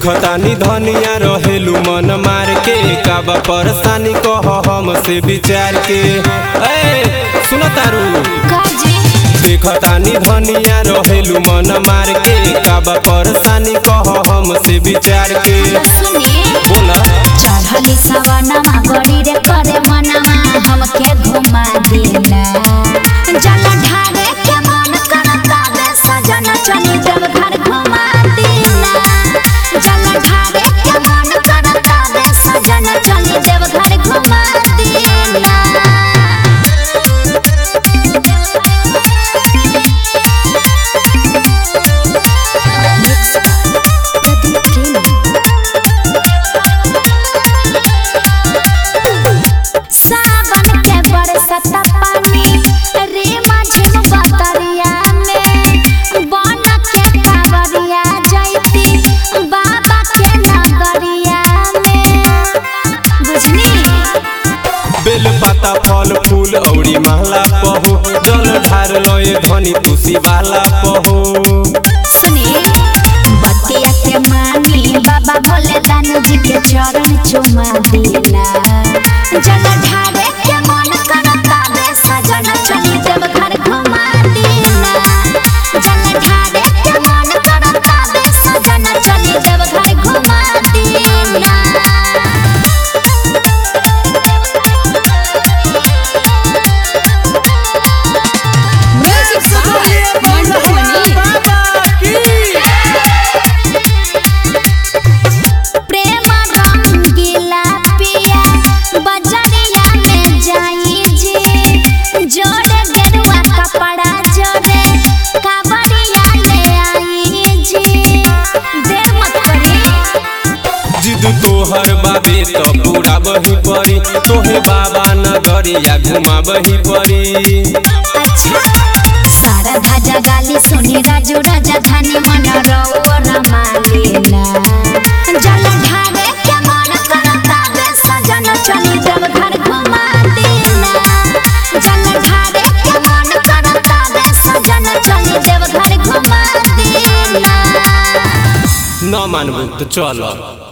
देखतानी धनिया रहेलू मन मार के काबा परेशानी कह हमसे विचार के ए सुन तारू काजी देखतानी धनिया रहेलू मन मार के काबा परेशानी कह हमसे विचार के सुनी बोला चढ़ली सवनमा गड़ी रे करे मनमा हमके घुमा दिला जल ढारे के मन करता बे सजन चली जब घर घुमा दिला जल ढारे के मन करता बे सजन चली जब घर घुमा दिला सावन के बरसत पानी रे माझिम बतरिया में बन के कावरिया जैती बाबा के नगरिया में बुझनी बेल पाता फल फूल औरी महला पहो जल ढार लए धनी तुसी वाला पहो सुनी बतिया के मानी बाबा भोले दानू जी के चरण चुमा दिला जल ढारे के मन करता बे सजन चली जब घर घुमा दिला जल ढारे के मन करता बे सजन चली जब घर घुमा दिला प्रेम रंगीला पिया बजरिया में जाई जी जोड़े गेरुआ कपड़ा जोड़े कावड़िया ले आई जी देर मत करी जिद तोहर बाबे तो पूरा बही परी तोहे बाबा नगरिया घुमा बही परी अच्छा सारा धाजा गाली सुनी राजू राजा धानी मन रौर मालिना जल ढारे के मन करता बे सजन चली जब घर घुमा दिला जल ढारे के मन करता बे सजन चली जब घर घुमा दिला न मानबू तो चल